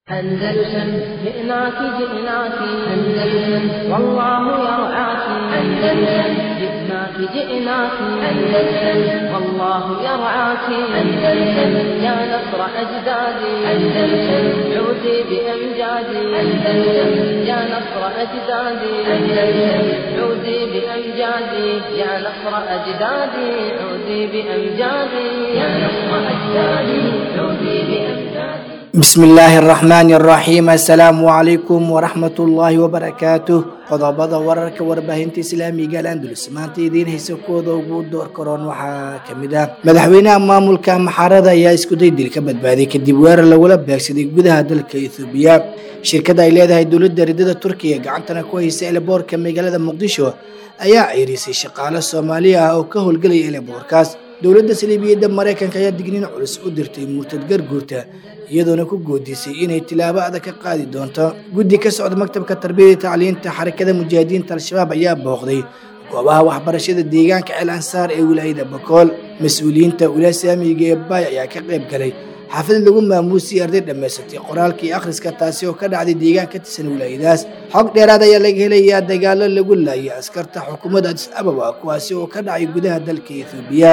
أندلسن جئناك جئناك أندلسن والله يرعاك أندلسن جئناك جئناك أندلسن والله يرعاك أندلسن يا نصر أجدادي أندلسن عودي بأمجادي أندلسن يا نصر أجدادي أندلسن عودي بأمجادي يا نصر أجدادي عودي بأمجادي يا نصر أجدادي عودي بأمجادي bismi illaahi araxmaani araxiim assalaamu calaykum waraxmat ullaahi wabarakaatuh qodobada wararka warbaahinta islaamiga alandulus maanta idiin haysa kooda ugu door karoon waxaa kamid ah madaxweynaha maamulka maxaarada ayaa iskuday dil ka badbaaday kadib weerar lagula beegsaday gudaha dalka ethoobiya shirkada ay leedahay dowladda ridada turkiya gacantana ku haysa eleboorka magaalada muqdisho ayaa ceyrisay shaqaale soomaali ah oo ka howlgelaya eleboorkaas dowladda saliibiyadda maraykanka ayaa digniin culus u dirtay murtad garguurta iyadoona ku goodisay inay tilaabo adag ka qaadi doonto guddi ka socda maktabka tarbiyada tacliinta xarakada mujaahidiinta al-shabaab ayaa booqday goobaha waxbarashada deegaanka ceel ansaar ee wilaayada bakool mas-uuliyiinta wilaaya saamiga ee baay ayaa ka qayb galay xaafid lagu maamuusiyay arday dhammaysatay qoraalka iyo akhriska taasi oo ka dhacday deegaan ka tirsan wilaayadaas xog dheeraad ayaa laga helayaa dagaalo lagu laayay askarta xukuumadda adis ababa kuwaasi oo ka dhacay gudaha dalka ethoobiya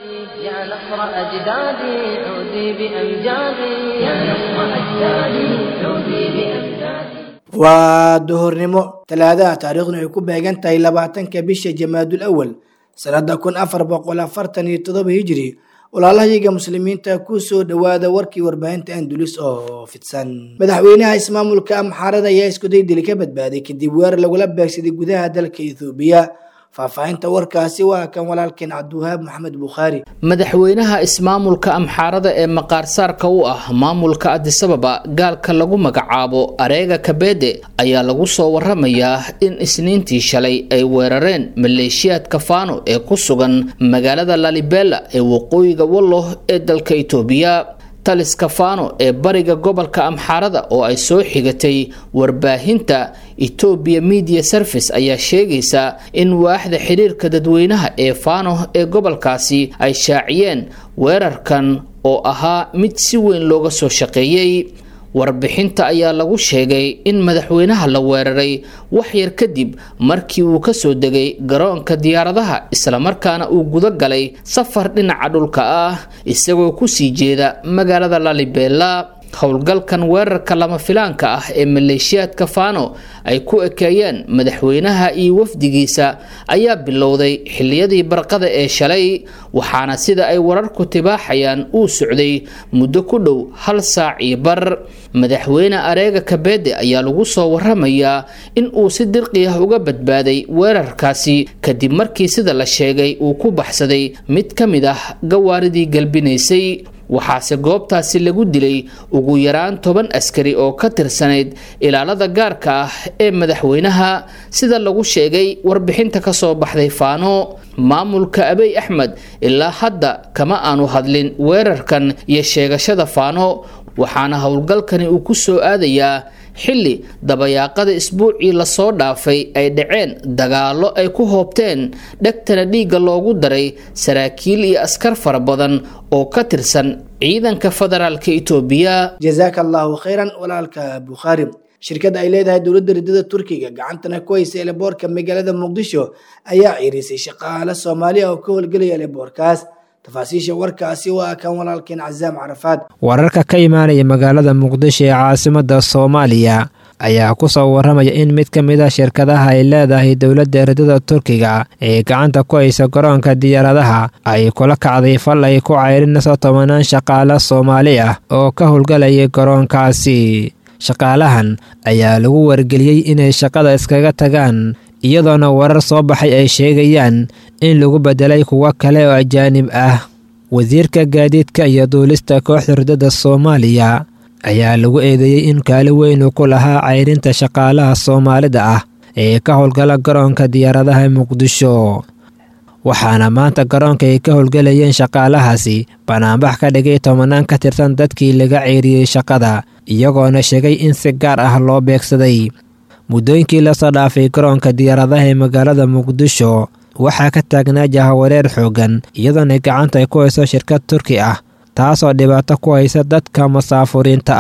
يا نصر أجدادي عودي بأمجادي يا نصر أجدادي عودي بأمجادي waa duhurnimo talaadaha taariikhduna ay ku beegan tahay labaatanka bisha jamaadul awal sanada kun afar boqol afartan iyo todoba hijiri walaalahayaga muslimiinta ku soo dhowaada warkii warbaahinta andulis oo fidsan madaxweynaha ismaamulka amxaarada ayaa iskuday dili ka badbaaday kadib weerar lagula beegsaday gudaha dalka ethoobiya faahfaahinta warkaasi waa kan walaalkeen cabdiwahaab maxamed bukhaari madaxweynaha ismaamulka amxaarada ee maqaarsaarka u ah maamulka adisababa gaalka lagu magacaabo areega kabeede ayaa lagu soo waramayaa in isniintii shalay ay weerareen maleeshiyaadka faano ee ku sugan magaalada lalibela ee waqooyiga wallo ee dalka itoobiya taliska faano ee bariga gobolka amxaarada oo ay soo xigatay warbaahinta etoobiya media service ayaa sheegaysa in waaxda xiriirka dadweynaha ee faano ee gobolkaasi ay shaaciyeen weerarkan oo ahaa mid si weyn looga soo shaqeeyey warbixinta ayaa lagu sheegay in madaxweynaha la weeraray wax yar kadib markii uu kasoo degay garoonka diyaaradaha islamarkaana uu guda galay safar dhinaca dhulka ah isagoo kusii jeeda magaalada lalibela howlgalkan weerarka lama filaanka ah ee maleeshiyaadka faano ay ku ekeeyeen madaxweynaha iyo wafdigiisa ayaa bilowday xiliyadii barqada ee shalay waxaana sida ay wararku tibaaxayaan uu socday muddo ku dhow hal saac iyo bar madaxweyne areega kabeede ayaa lagu soo waramayaa in uu si dirqi ah uga badbaaday weerarkaasi kadib markii sida la sheegay uu ku baxsaday mid ka mid ah gawaaridii galbinaysay waxaase goobtaasi lagu dilay ugu yaraan toban askari oo ka tirsanayd ilaalada gaarka ah ee madaxweynaha sida lagu sheegay warbixinta kasoo baxday faano maamulka abey axmed ilaa hadda kama aanu hadlin weerarkan iyo sheegashada faano waxaana howlgalkani uu ku soo aadayaa xilli dabayaaqada isbuucii lasoo dhaafay ay dhaceen dagaallo ay ku hoobteen dhegtana dhiigga loogu daray saraakiil iyo askar fara badan oo ka tirsan ciidanka federaalka itoobiya jazaaka allahu khayran walaalka bukhaari shirkadda ay leedahay dowladda ridada turkiga gacantana ku haysa eleboorka magaalada muqdisho ayaa ciirisay shaqaale soomaaliya oo ka howlgelaya eleboorkaas tafaasiisha warkaasi waa kan walaalkeen casaam carafaad wararka ka imaanaya magaalada muqdisho ee caasimada soomaaliya ayaa ku soo waramaya in mid ka mid a shirkadaha ay leedahay dowladda ridada turkiga ee gacanta ku haysa garoonka diyaaradaha ay kula kacday fal ay ku ceyrinayso tobanaan shaqaale soomaali ah oo ka howlgalayay garoonkaasi shaqaalahan ayaa lagu wargeliyey inay shaqada iskaga tagaan iyadoona warar soo baxay ay sheegayaan in lagu bedelay kuwo kale oo ajaanib ah wasiirka gaadiidka iyo duulista kooxda ridada soomaaliya ayaa lagu eedeeyey in kaali weyn uu ku lahaa ceyrinta shaqaalaha soomaalida ah ee ka howlgala garoonka diyaaradaha muqdisho waxaana maanta garoonka ay ka howlgelayeen shaqaalahaasi banaanbax ka dhigay tobanaan ka tirsan dadkii laga ceyriyey shaqada iyagoona sheegay in si gaar ah loo beegsaday muddooyinkii lasoo dhaafay garoonka diyaaradaha ee magaalada muqdisho waxaa ka taagnaa jahawareer xooggan iyadoona gacanta ay ku hayso shirkad turki ah taasoo dhibaato ku haysa dadka masaafuriinta ah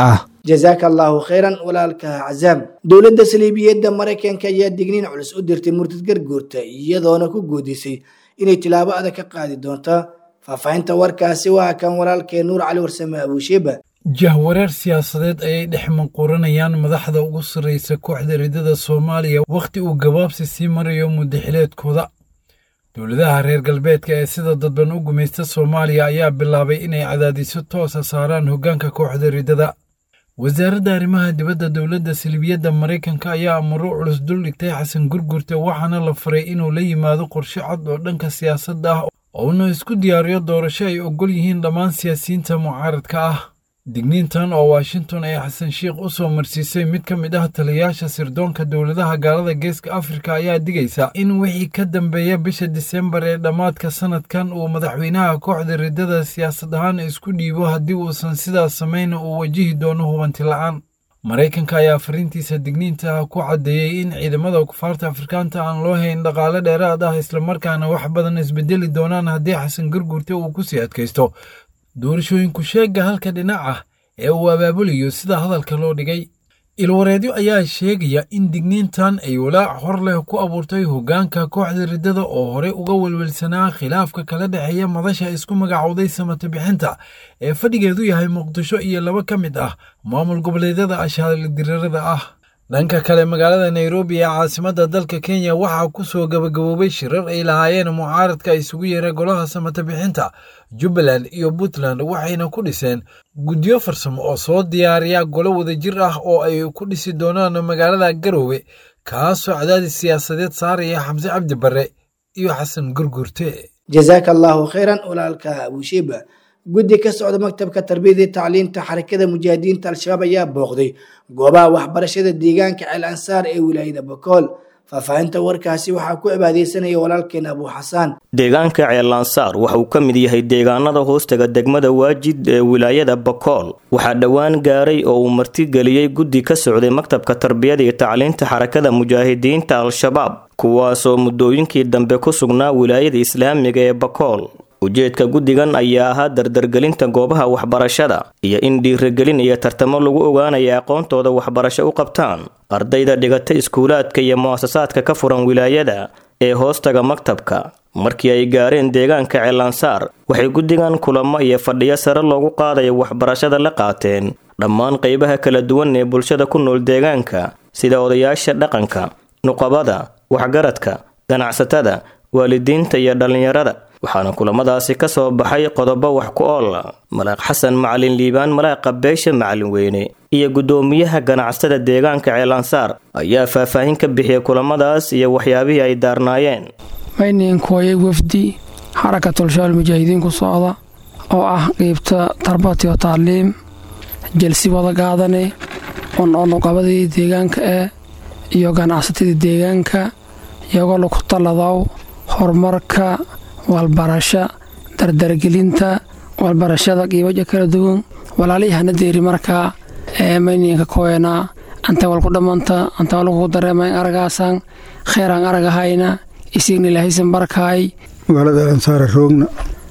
jazaaka allahu khayran walaalka cazaam dowladda saliibiyadda maraykanka ayaa digniin culus u dirtay murtad garguurta iyadoona ku guudisay inay tilaabo adag ka qaadi doonto faahfaahinta warkaasi waa kan walaalkee nuur cali warsame abuusheeba jahwareer siyaasadeed ayay dhex manquuranayaan madaxda ugu sarraysa kooxda ridada soomaaliya wakhti uu gabaabsi sii marayo muddaxileedkooda dowladaha reer galbeedka ee sida dadban u gumaysta soomaaliya ayaa bilaabay inay cadaadiso toosa saaraan hoggaanka kooxda ridada wasaaradda arrimaha dibadda dowladda salibiyadda maraykanka ayaa amaro culus dul dhigtay xasan gurgurta waxaana la faray inuu la yimaado qorshe cad oo dhanka siyaasadda ah ouna isku diyaariyo doorasho ay oggol yihiin dhammaan siyaasiyiinta mucaaradka ah digniintan oo washington ay xasan sheikh u soo marsiisay mid ka mid ah taliyayaasha sirdoonka dowladaha gaalada geeska afrika ayaa digaysa in wixii ka dambeeya bisha disembar ee dhammaadka sanadkan uu madaxweynaha kooxda ridada siyaasad ahaan isku dhiibo haddii uusan sidaas samayna uu wajihi doono hubanti la'aan maraykanka ayaa fariintiisa digniinta ku caddeeyey in ciidamada kufaarta afrikaanta aan loo hayn dhaqaale dheeraad ah islamarkaana wax badan isbedeli doonaan haddii xasan gurgurta uu ku sii adkaysto doorashooyinku sheegga halka dhinac ah ee uu abaabulayo sida hadalka loo dhigay ilwareedyo ayaa sheegaya in digniintan ay walaac hor leh ku abuurtay hoggaanka kooxda riddada oo horey uga welwelsanaa khilaafka kala dhexeeya madasha isku magacowday samata bixinta ee fadhigeedu yahay muqdisho iyo laba ka mid ah maamul goboleedyada ashaalidirarada ah dhanka kale magaalada nairobi ee caasimadda dalka kenya waxaa ku soo gabagaboobay shirar ay lahaayeen mucaaradka isugu yeera golaha samata bixinta jubbaland iyo puntland waxayna ku dhiseen guddiyo farsamo oo soo diyaariya golo wadajir ah oo ay ku dhisi doonaan magaalada garoowe kaasoo cadaadis siyaasadeed saaraya xamse cabdi barre iyo xasan gurgurte jazaaka allahu khayran walaalka abushiiba guddi ka socda maktabka tarbiyada iyo tacliinta xarakada mujaahidiinta al-shabaab ayaa booqday goobaha waxbarashada deegaanka ceel ansaar ee wilaayada bakool faahfaahinta warkaasi waxaa ku cibaadeysanaya walaalkeen abu xasaan deegaanka ceelansaar waxa uu ka mid yahay deegaanada hoostaga degmada waajid ee wilaayada bakool waxaa dhowaan gaaray oo uu martigeliyey guddi ka socday maktabka tarbiyada iyo tacliinta xarakada mujaahidiinta al-shabaab kuwaasoo muddooyinkii dambe ku sugnaa wilaayada islaamiga ee bakool ujeedka guddigan ayaa ahaa dardargelinta goobaha waxbarashada iyo in dhiirigelin iyo tartamo lagu ogaanaya aqoontooda waxbarasho u qabtaan ardayda dhigata iskuulaadka iyo mu'asasaadka ka furan wilaayada ee hoostaga maktabka markii ay gaareen deegaanka ceelansaar waxay guddigan kulamo iyo fadhiyo sare loogu qaadaya waxbarashada la qaateen dhammaan qaybaha kala duwan ee bulshada ku nool deegaanka sida odayaasha dhaqanka nuqabada waxgaradka ganacsatada waalidiinta iyo dhallinyarada waxaana kulamadaasi ka soo baxay qodobo wax ku oola malaaq xasan macalin liibaan malaaqa beesha macalin weyne iyo guddoomiyaha ganacsatada deegaanka ceelansaar ayaa faahfaahin ka bixiyay kulamadaas iyo waxyaabihii ay daarnaayeen mayninkooyay wafdi xarakatulshaal mujaahidiin ku socda oo ah qeybta tarbatiyo tacliim jelsi wada gaadane on onuqabadii deegaanka eh iyo ganacsatadii deegaanka iyagoo laku talladaw horumarka walbarasho dardargelinta walbarashada qiibaja kala duwan walaalihana deeri markaa ee mayninka koena anta walku dhammanta anta walku dareemayn aragaasan kheeraan aragahayna isigna ilaahaysan barkaay magaalada ansaara roogna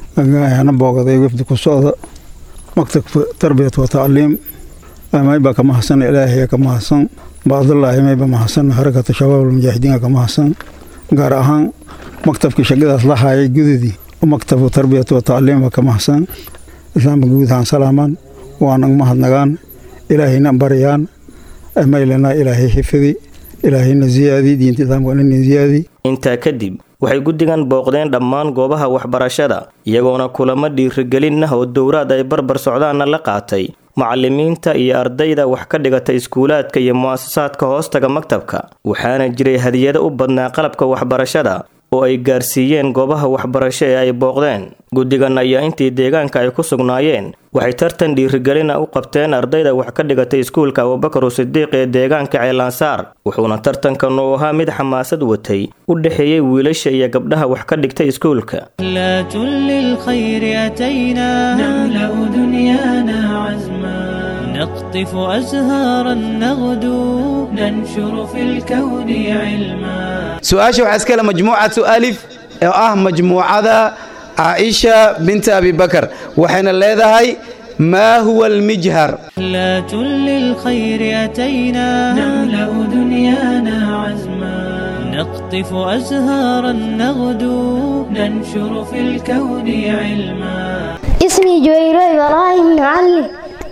ana boogaday wafdi ku socda maktabka tarbiyat wa tacliim mayba ka mahadsan ilaahay ka mahadsan baadallaahi mayba mahadsan harakata shabaab almujaahidiinka ka mahadsan gaar ahaan maktabkii shaqadaas la haayay gudadii maktabka tarbiyat wa tacliima ka mahadsan islaamka guudahaan salaamaan waanan mahadnagaan ilaahayna baryaan maylana ilaahay xifidi ilaahayna ziyaadi diinta islaamkana ziyaadi intaa kadib waxay guddigan booqdeen dhammaan goobaha waxbarashada iyagoona kulamo dhiirigelin ah oo dowraad ay barbar socdaanna la qaatay macalimiinta iyo ardayda wax ka dhigata iskuulaadka iyo mu'asasaadka hoostaga maktabka waxaana jiray hadiyado u badnaa qalabka waxbarashada oo ay gaarsiiyeen goobaha waxbarasho ee ay booqdeen guddigan ayaa intii deegaanka ay ku sugnaayeen waxay tartan dhiirigelina u qabteen ardayda wax ka dhigatay iskuulka abubakar sidiiq ee deegaanka ceelansaar wuxuuna tartankan uu ahaa mid xamaasad watay u dhexeeyey wiilasha iyo gabdhaha wax ka dhigtay iskuulka نقطف أزهارا نغدو ننشر في الكون علما su-aasha waxaa iskale majmuucatu alif oo ah majmuucada caaisha binta abibakar waxayna leedahay ما هو المجهر لا للخير أتينا نملأ دنيانا عزما نقطف أزهارا نغدو ننشر في الكون علما اسمي جويرو إبراهيم معلم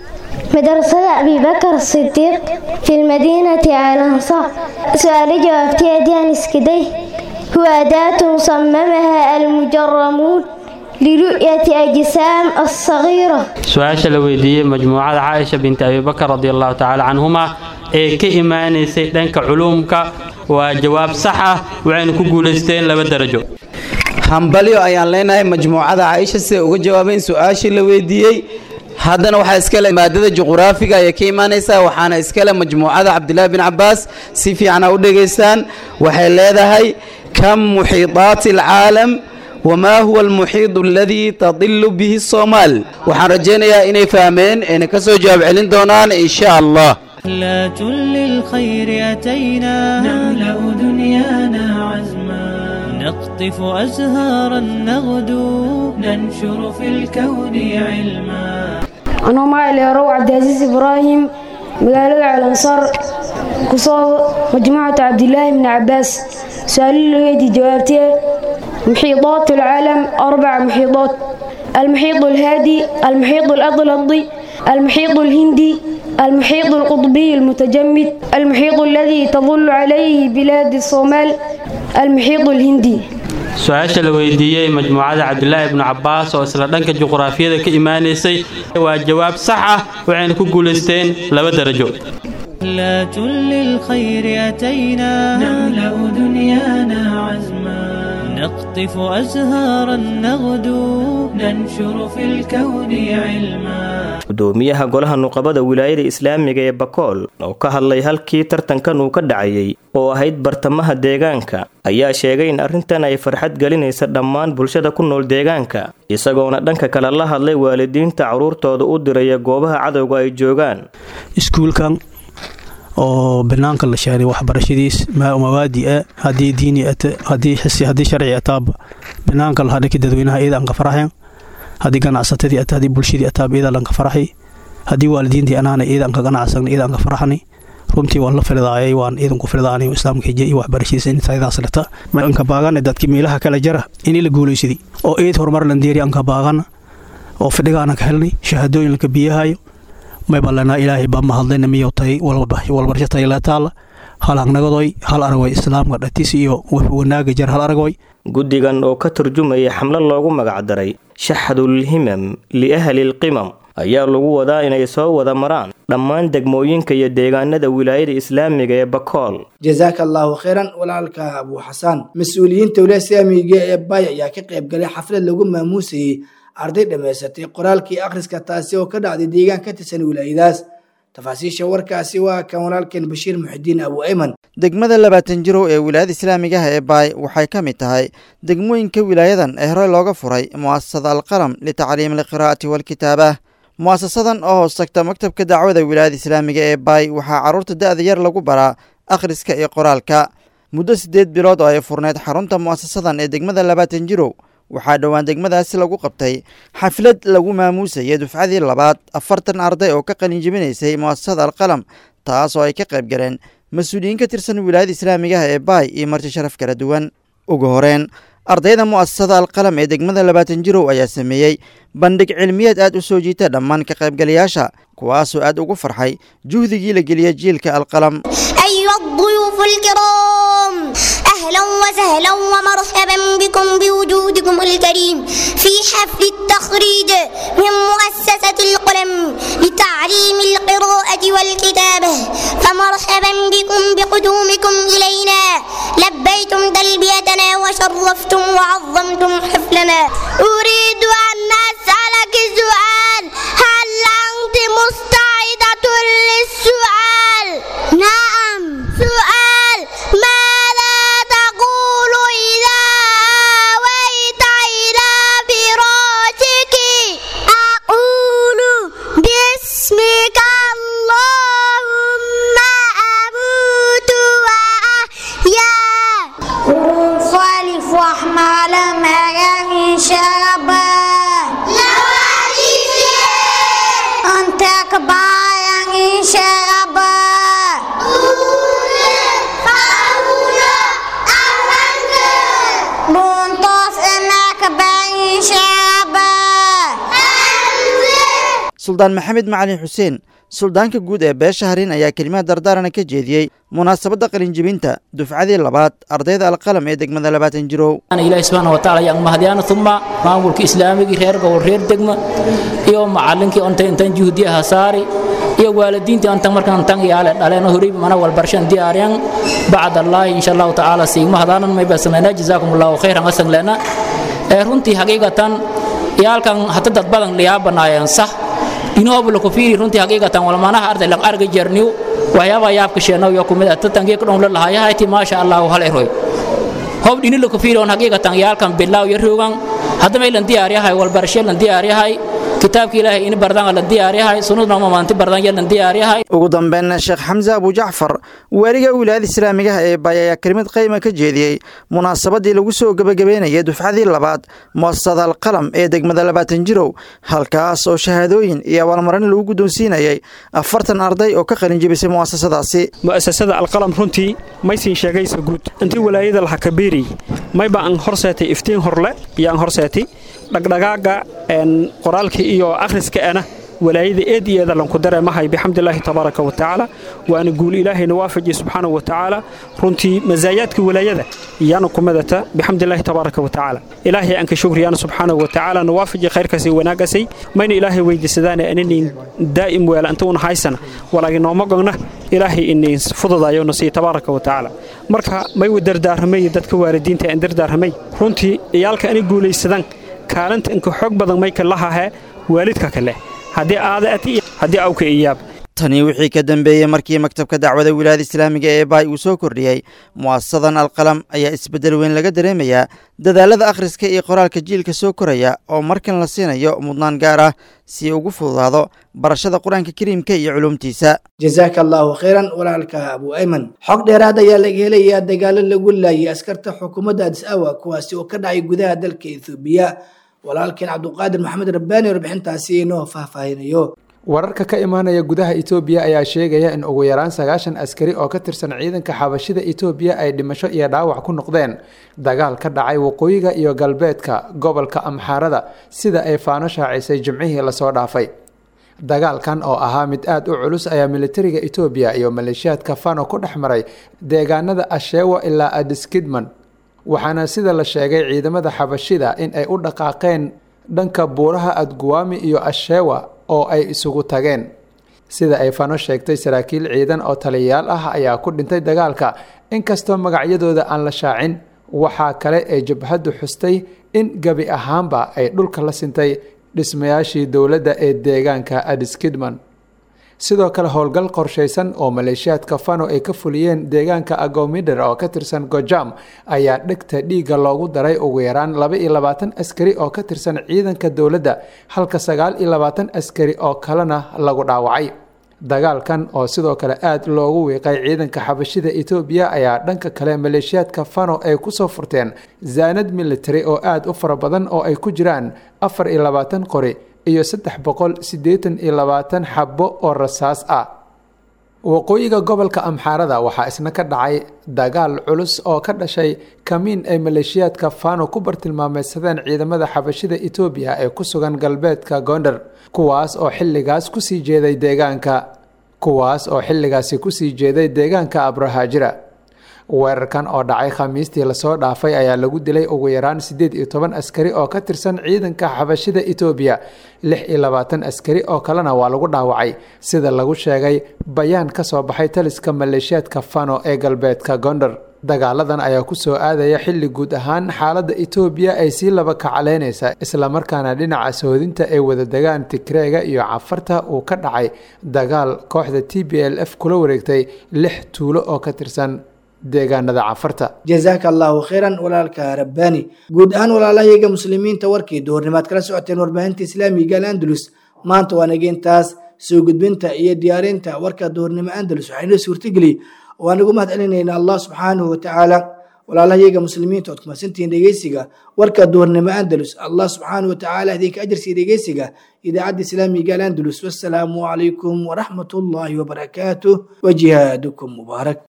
مدرسة أبي بكر الصديق في المدينة على الأنصار سؤال جوابتي أديان اسكدي هو أداة صممها المجرمون لرؤية أجسام الصغيرة su-aasha la weydiiyey majmuucada caaisha binti abibakar radi allahu tacaala canhuma ee ka imaanaysay dhanka culuumka waa jawaab sax ah waxayna ku guulaysteen laba darajo hambalyo ayaan leenahay majmuucada caaisha siday uga jawaabeen su-aashii la weydiiyey haddana waxaa iskale maadada juquraafiga ayay ka imaanaysaa waxaana iskale majmuucada cabdilaahi bin cabaas si fiicana u dhegaystaan waxay leedahay kam muxiidaati alcaalam wamaa huwa almuxiidu aladii tadilu bihi soomaal waxaan rajaynayaa inay fahmeen ayna ka soo jawaab celin doonaan insha allah لا للخير أتينا نملأ دنيانا عزما نقطف أزهارا نغدو ننشر في الكون علما anoo magaceerow cabdicaziis ibraahim magaalada calansaar kusoo majmuucata cabdilaahi bni cabaas su-aalo lageydii jawaabtee muxiidaat alcaalam arbaca muxiidaat المحيط الهادي المحيط الأطلنطي المحيط الهندي المحيط القطبي المتجمد المحيط الذي تظل عليه بلاد الصومال المحيط الهندي su-aasha la weydiiyey majmuucada cabdilaahi ibnu cabaas oo isla dhanka juquraafiyada ka imaanaysay waa jawaab sax ah waxayna ku guulaysteen laba darajo لا للخير أتينا نملأ دنيانا عزما نقطف أزهارا نغدو ننشر في الكون علما gudoomiyaha golaha nuqabada wilaayada islaamiga ee bakool oo ka hadlay halkii tartankan uu ka dhacayay oo ahayd bartamaha deegaanka ayaa sheegay in arrintan ay farxad gelinaysa dhammaan bulshada ku nool deegaanka isagoona dhanka kale la hadlay waalidiinta carruurtooda u diraya goobaha cadowga ay joogaan iskuulkan oo banaanka la sheegay waxbarashadiis mawaadi ah haddii diini ate haddii xisi haddii sharci ataaba banaanka la hadhaki dadweynaha iyada aan ka faraxeen haddii ganacsatadii ate haddii bulshadii ataaba iyada aan ka faraxay haddii waalidiintii anaana iyada aan ka ganacsan iyada aan ka faraxnay runtii waan la fildaayay waan iidanku fildaanay islaamka hijiya iyo waxbarashadiisa intaydaas leta anka baagana dadki meelaha kala jara inii la guulaysaday oo eed horumar landeeri anka baagana oo fidhigaana ka helnay shahaadooyin laka biyahayo maybalana ilaahay baa mahadlayna miyo tay walbarsho tayleetaala hal hangnagodoy hal aragoy islaamka dhatis iyo wanaaga jar hal aragoy guddigan oo ka turjumaya xamlo loogu magacdaray shaxdulhimam liahli lqimam ayaa lagu wadaa inay soo wada maraan dhammaan degmooyinka iyo deegaanada wilaayada islaamiga ee bakool jazaaka allaahu khayran walaalka abuu xasaan mas-uuliyiinta wilaaya islaamiga ee bay ayaa ka qayb galay xaflad lagu maamuusayey arday dhammaysatay qoraalkii akhriska taasi oo ka dhacday deegaan ka tirsan wilaayadaas tafaasiisha warkaasi waa kan walaalkeen bashiir muxidiin abu ayman degmada labaatan jirow ee wilaayada islaamigaha ee baay waxay ka mid tahay degmooyinka wilaayadan ee horey looga furay mu'asasada alqalam litacliimi alqiraa'ati waalkitaabah mu'asasadan oo hoos tagta maktabka dacwada wilaayada islaamiga ee baay waxaa carruurta da'da yar lagu baraa akhriska iyo qoraalka muddo siddeed bilood oo ay furneyd xarunta mu'asasadan ee degmada labaatan jirow waxaa dhowaan degmadaasi lagu qabtay xaflad lagu maamuusayay dufcadii labaad afartan arday oo ka qalinjibinaysay mu'asasada alqalam taas oo ay ka qayb galeen mas-uuliyiin ka tirsan wilaayada islaamigaha ee baay iyo marti sharaf kala duwan ugu horeen ardayda mu'asasada alqalam ee degmada labaatan jirow ayaa sameeyey bandhig cilmiyeed aad u soo jiita dhammaan ka qaybgalayaasha kuwaasoo aad ugu farxay juhdigii la geliyey jiilka alqalam أيها الضيوف الكرام أهلا وسهلا ومرحبا بكم بوجودكم الكريم في حفل التخريج من مؤسسة القلم لتعليم القراءة والكتابة فمرحبا بكم بقدومكم إلينا لبيتم تلبيتنا وشرفتم وعظمتم حفلنا أريد أن أسألك سؤال هل أنت مستعدة للسؤال؟ نعم سؤال ماذا تقول إذا أويت إلى فراشك أقول باسمك اللهم أموت وأحيا صالف أحمد مكان شربا suldaan maxamed macalin xuseen suldaanka guud ee beesha harin ayaa kelimaha dardaarana ka jeediyey munaasabadda qalinjibinta dufcadii labaad ardayda alqalam ee degmada labaatan jirow ilaahi subxaana watacaala yaan mahadyaana uma maamulka islaamigii reer gobol reer degma iyo macalinkii onta intan juhdiyaha saari iyo waalidiintii antan markaan tan yaale dhaleen horey mana walbarshan diyaaryan bacd allaahi insha allahu tacaala siigma hadaanan may basanayna jazaakum allahu khayran asan lena ee runtii haqiiqatan yaalkan hata dad badan liyaabanaayeen sax inoobu laku fiiri runtii haqiiqatan walmanaha arday lang arga jerniw waxyaabaa yaabka sheenaw yo kumid tatankii ka dhon la lahayahayti maasha allahu hal eroy hob dhini laku fiiri on haqiiqatan yaalkan bilaaw yaroogan haddamay lan diyaaryahay walbarashe lan diyaaryahay kitaabka ilaahay in bardan lan diyaaryahay sunnadna maanti bardan lan diyaaryahay ugu dambeynna sheekh xamse abu jacfar waaliga wilaayada islaamigaha ee baay ayaa kelimad qayma ka jeediyey munaasabadii lagu soo gebagabeynayay dufcadii labaad muasasada alqalam ee degmada labaatan jirow halkaas oo shahaadooyin iyo abaalmarin lagu guddoonsiinayay afartan arday oo ka qalinjibisay mu'asasadaasi mu'asasada alqalam runtii maysiin sheegaysa guud intii walaayada laha kabiiri mayba aan horseetay iftiin horle iyo aan horseetay dhagdhagaaga qoraalka iyo akhriska ana walaayada eed iyo eedalanku dareemahay bixamdilaahi tabaaraka wa tacaala waana guul ilaahayna waafajiye subxaanahu wa tacaala runtii masaayaadka walaayada iyaana ku madata bixamdilaahi tabaaraka wa tacaala ilaahay aanka shukriyaana subxaanahu wa tacaala na waafajiye khayrkaasi wanaaggasay mayna ilaahay weydiisadaana aninin daa'im weela inta una haysana walaagi nooma gogna ilaahay inin fududayo na siiya tabaaraka wa tacaala marka may wa dardaaramay dadka waalidiinta aan dardaaramay runtii ciyaalka ani guulaysadaan kaalinta inka xoog badan mayka lahahe waalidka kale haddii aada ati haddii awka iyaab tani wixii ka dambeeyey markii maktabka dacwada wilaayada islaamiga ee baay uu soo kordhiyey mu'asasadan alqalam ayaa isbeddel weyn laga dareemayaa dadaalada akhriska iyo qoraalka jiilka soo koraya oo markan la siinayo mudnaan gaar ah si ugu fududaado barashada qur-aanka kariimka iyo culuumtiisa jazaaka allaahu khayran walaalka abu ayman xog dheeraad ayaa laga helayaa dagaalo lagu laayay askarta xukuumadda adis awa kuwaasi oo ka dhacay gudaha dalka ethoobiya walaalkeen cabduqaadir maxamed rabbaani warbixintaasi inoo faahfaahinayo wararka ka imaanaya gudaha etoobiya ayaa sheegaya in ugu yaraan sagaashan askari oo ka tirsan ciidanka xabashida etoobiya ay dhimasho iyo dhaawac ku noqdeen dagaal ka dhacay waqooyiga iyo galbeedka gobolka amxaarada sida ay faano shaacisay jimcihii lasoo dhaafay dagaalkan oo ahaa mid aada u culus ayaa militariga etoobiya iyo maleeshiyaadka fano ku dhex maray deegaanada ashewa ilaa adiskidman waxaana sida la sheegay ciidamada xabashida in ay u dhaqaaqeen dhanka buuraha adguwaami iyo ashewa oo ay isugu tageen sida ay fano sheegtay saraakiil ciidan oo taliyayaal ah ayaa ku dhintay dagaalka inkastoo magacyadooda aan la shaacin waxaa kale ee jabhaddu xustay in gebi ahaanba ay dhulka la sintay dhismayaashii dowladda ee deegaanka adiskidman sidoo kale howlgal qorshaysan oo maleeshiyaadka fano ay ka fuliyeen deegaanka agomider oo ka tirsan gojam ayaa dhegta dhiigga loogu daray ugu yaraan laba iyo labaatan askari oo ka tirsan ciidanka dowladda halka sagaal iyo labaatan askari oo kalena lagu dhaawacay dagaalkan oo sidoo kale aada loogu wiiqay ciidanka xabashida etoobiya ayaa dhanka kale maleeshiyaadka fano ay kusoo furteen zaanad military oo aada u fara badan oo ay ku jiraan afar iyo labaatan qori iyo saddex boqol siddeetan iyo labaatan xabbo oo rasaas ah waqooyiga gobolka amxaarada waxaa isna ka dhacay dagaal culus oo ka dhashay kamiin ay maleeshiyaadka fano ku bartilmaameysadeen ciidamada xabashida etoobiya ee ku sugan galbeedka gondar kuwaas oo xilligaas kusii jeeday deegaanka kuwaas oo xilligaasi kusii jeeday deegaanka abrahaajira weerarkan oo dhacay khamiistii lasoo dhaafay ayaa lagu dilay ugu yaraan siddeed iyo toban askari oo ka tirsan ciidanka xabashida etoobiya lix iyo labaatan askari oo kalena waa lagu dhaawacay sida lagu sheegay bayaan ka soo baxay taliska maleeshiyaadka fano ee galbeedka gondar dagaaladan ayaa kusoo aadaya xilli guud ahaan xaaladda etoobiya ay sii laba kacaleynaysa islamarkaana dhinaca sohodinta ay wada degaan tigreega iyo cafarta uu ka dhacay dagaal kooxda t b l f kula wareegtay lix tuulo oo ka tirsan deegaanada cafarta jazaaka allaahu khayran walaalka rabbaani guud ahaan walaalahayaga muslimiinta warkii duhurnimaad kala socoteen warbaahinta islaamiga al andalus maanta waa nageentaas soo gudbinta iyo diyaarinta warka duhurnimo andalus waxaynoo suurtageliy waan ugu mahad celinaynaa allah subxaanahu watacaala walaalahayaga muslimiinta ood kumadsantihiin dhegeysiga warka duhurnimo andalus allah subxaanahu watacaala idinka ajarsiiya dhegeysiga idaacadda islaamiga al andalus wassalaamu calaykum waraxmat ullaahi wabarakaatuh wa jihaadukum mubaarak